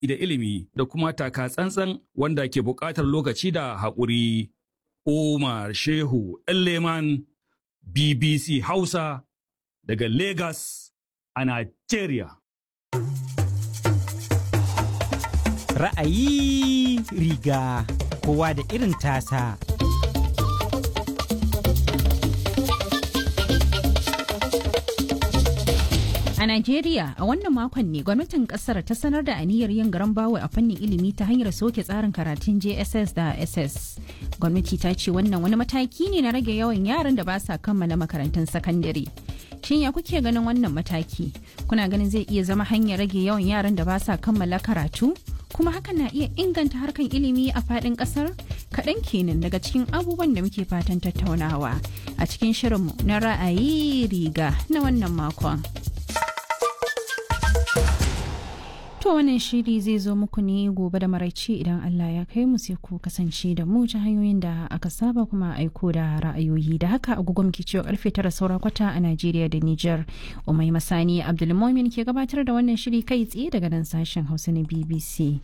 da ilimi da kuma taka tsantsan wanda ke buƙatar lokaci da haƙuri. Umar Shehu Leman BBC Hausa daga Lagos a Nigeria. Ra'ayi riga kowa da irin tasa. A Najeriya a wannan makon ne gwamnatin kasar ta sanar da aniyar yin garan bawo a fannin ilimi ta hanyar soke tsarin karatun JSS da SS. Gwamnati ta ce wannan wani mataki ne na rage yawan yaran da ba sa kammala makarantun sakandare. Shin ya kuke ganin wannan mataki? Kuna ganin zai iya zama hanyar rage yawan yaran da ba sa kammala karatu? Kuma hakan na iya inganta harkan ilimi a faɗin ƙasar? Kaɗan kenan daga cikin abubuwan da muke fatan tattaunawa a cikin shirinmu na ra'ayi riga na wannan makon. To wannan shiri zai zo muku ne gobe da maraice idan Allah ya kai mu sai ku kasance da mu ta hanyoyin da aka saba kuma aiko da ra'ayoyi da haka agogo muke cewa karfe tara saura kwata a Najeriya da Nijar. Umai Masani Abdulmumin ke gabatar da wannan shiri kai tsaye daga nan sashen Hausa na BBC.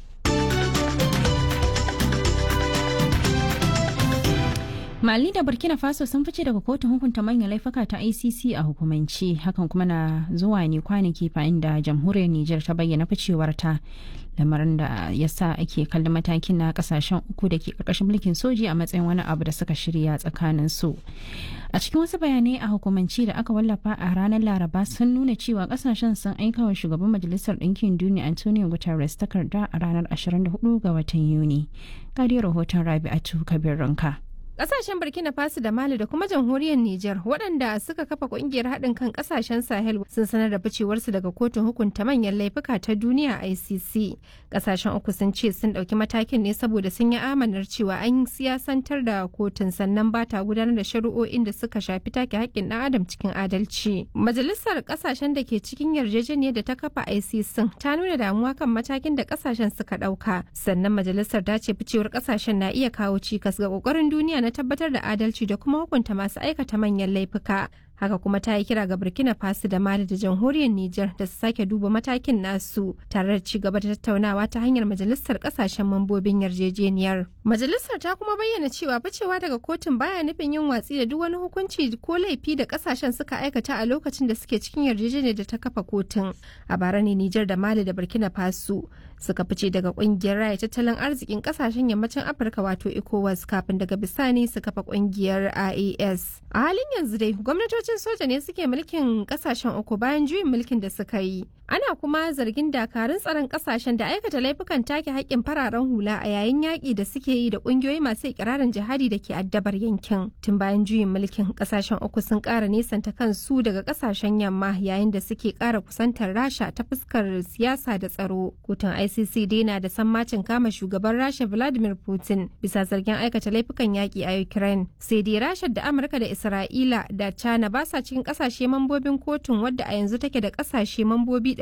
Mali da Burkina Faso sun fice daga kotun hukunta manyan laifuka ta ICC a hukumance hakan kuma na zuwa ne kwanaki bayan da jamhuriyar Nijar ta bayyana ficewarta lamarin da ya sa ake kallon matakin na kasashen uku da ke karkashin mulkin soji a matsayin wani abu da suka shirya tsakanin su. A cikin wasu bayanai a hukumance da aka wallafa a ranar Laraba sun nuna cewa kasashen sun aika wa shugaban Majalisar Ɗinkin Duniya Antonio Guterres takarda a ranar 24 ga watan Yuni. Gadi rahoton Rabi'atu Kabir Ranka. Kasashen Burkina Faso da Mali da kuma jamhuriyar Nijar waɗanda suka kafa ƙungiyar haɗin kan ƙasashen Sahel sun sanar da ficewarsu daga kotun hukunta manyan laifuka ta duniya ICC. Ƙasashen uku sun ce sun ɗauki matakin ne saboda sun yi amanar cewa an siyasantar da kotun sannan ba ta gudanar da shari'o'in da suka shafi take haƙƙin ɗan adam cikin adalci. Majalisar ƙasashen da ke cikin yarjejeniyar da ta kafa ICC ta nuna damuwa kan matakin da ƙasashen suka ɗauka. Sannan majalisar ta ce ficewar ƙasashen na iya kawo cikas ga ƙoƙarin duniya na tabbatar da adalci da kuma hukunta masu aikata manyan laifuka. Haka kuma ta yi kira ga Burkina Faso da Mali da jamhuriyar Nijar da su sake duba matakin nasu tare da ci gaba da tattaunawa ta hanyar majalisar kasashen mambobin yarjejeniyar. Majalisar ta kuma bayyana cewa ficewa daga kotun baya nufin yin watsi da duk wani hukunci ko laifi da kasashen suka aikata a lokacin da suke cikin yarjejeniyar da ta kafa kotun. A bara ne Nijar da Mali da Burkina Faso suka fice daga kungiyar raya tattalin arzikin kasashen yammacin Afirka wato ECOWAS kafin daga bisani su kafa kungiyar IAS. A halin yanzu dai gwamnatocin soja ne suke mulkin kasashen uku bayan juyin mulkin da suka yi. Ana kuma zargin dakarun tsaron kasashen da aikata laifukan take haƙƙin fararen hula a yayin yaƙi da suke yi da ƙungiyoyi masu ikirarin jihadi da ke addabar yankin. Tun bayan juyin mulkin kasashen uku sun ƙara nesanta kansu daga kasashen yamma yayin da suke ƙara kusantar Rasha ta fuskar siyasa da tsaro. Kotun ICC dai na da sammacin kama shugaban Rasha Vladimir Putin bisa zargin aikata laifukan yaƙi a Ukraine. Sai dai Rasha da Amurka da Isra'ila da China ba sa cikin ƙasashe mambobin kotun wadda a yanzu take da ƙasashe mambobi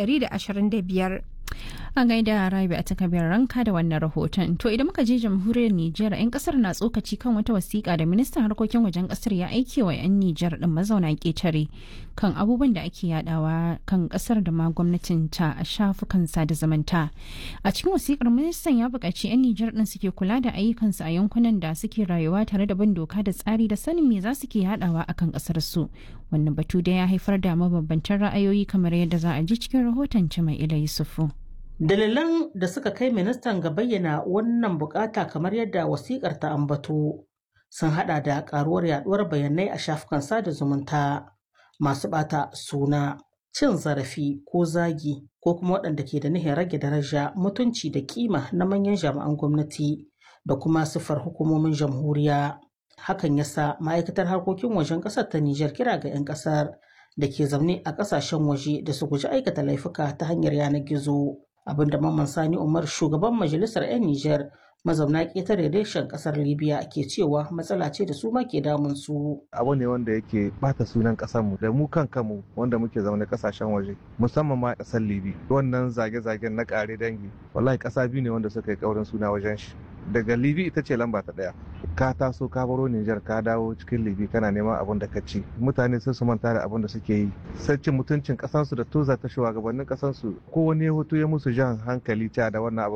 125. A gaida Rabi a takabiyar ranka da wannan rahoton. To idan muka je jamhuriyar Nijar, 'yan kasar na tsokaci kan wata wasiƙa da ministan harkokin wajen kasar ya aike wa 'yan Nijar din mazauna ƙetare kan abubuwan da ake yadawa kan kasar da ma gwamnatin ta a shafukan sada zamanta. A cikin wasiƙar ministan ya buƙaci 'yan Nijar din suke kula da ayyukansu a yankunan da suke rayuwa tare da bin doka da tsari da sanin me za su ke yadawa akan kasar su. Wannan batu da ya haifar da mabambantan ra'ayoyi kamar yadda za a ji cikin rahoton Cima Ila Yusufu. Dalilan da suka kai ministan ga bayyana wannan bukata kamar yadda wasikar ta ambato sun hada da karuwar yaduwar bayanai a shafukan sada zumunta masu bata suna cin zarafi ko zagi ko kuma waɗanda ke da nihin rage daraja mutunci da kima na manyan jami'an gwamnati da kuma siffar hukumomin jamhuriya hakan yasa ma'aikatar harkokin wajen ƙasar ta Nijar kira ga 'yan ƙasar da ke zaune a ƙasashen waje da su guji aikata laifuka ta hanyar yanar gizo. abinda Mamman Sani Umar shugaban majalisar 'yan Nijar mazauna ƙetare reshen ƙasar Libya ke cewa matsala ce da su ma ke damun su. Abu ne wanda yake bata sunan ƙasarmu da mu kan kanmu wanda muke zaune ƙasashen waje musamman ma ƙasar Libya. Wannan zage-zagen na ƙare dangi wallahi ƙasa biyu ne wanda suka yi ƙaurin suna wajen shi. daga libi ita ce lamba ta ɗaya ka taso ka baro Nijar ka dawo cikin libi kana neman abin da ka ci mutane sai su manta da abin da suke yi sai cin mutuncin kasansu da toza ta shugabannin kasansu ko wani ya hoto ya musu jan hankali ta da wannan abu